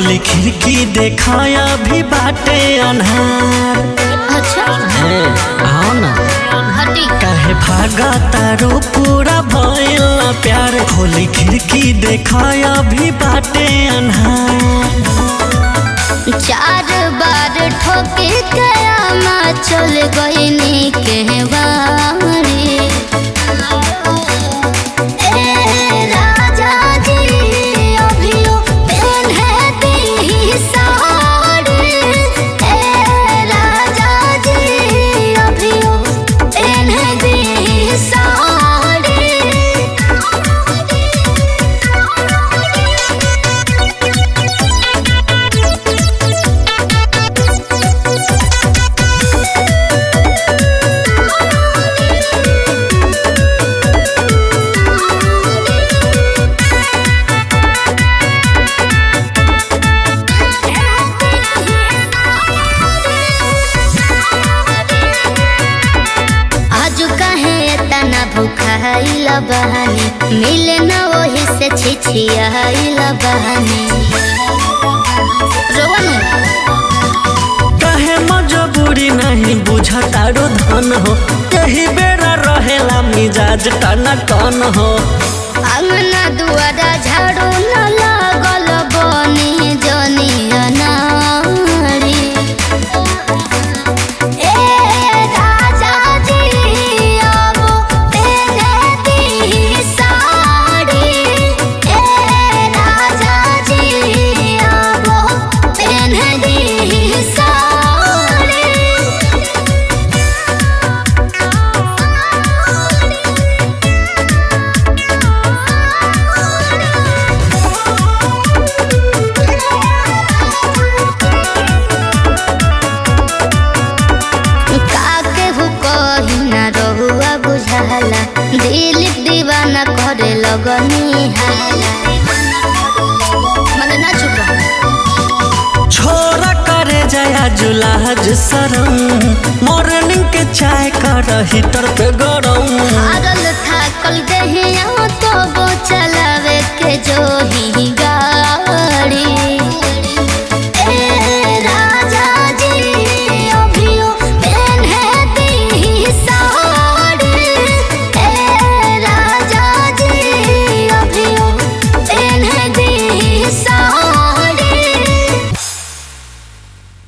खोली खिड़की देखाया भी बाटे अन्हार अच्छा हे आओ ना हटी काहे भागा तारो पूरा भइल ना प्यार खोली खिड़की देखाया भी बाटे अन्हार चार बार ठोके कयामा चल गईनी के बारी ए राजा जी अभियो पेन्हे दी साड़ी ए राजा जी अभियो पेन्हे दी आज कहे तना भूखाइला बहानी मिले न वही से छिछियाइला बहानी रोवन काहे मजबूरी नहीं बुझा तारो धन हो यही बेरा रहेला मिजाज टना टन हो अंगना दुआरा झाड़ू न लागल बनी जनिया नारी ए राजा जी अब तेरे दी साड़ी ए राजा जी अब तेरे दी काके हु कही ना रहुआ बुझाला दिल दीवाना करे लगनी हाला मने ना चुप रहो छोरा करे जया जुलाज सरम मॉर्निंग के चाय कर हीटर पे गरम हारल थाकल देहिया तो वो चलावे के जो ही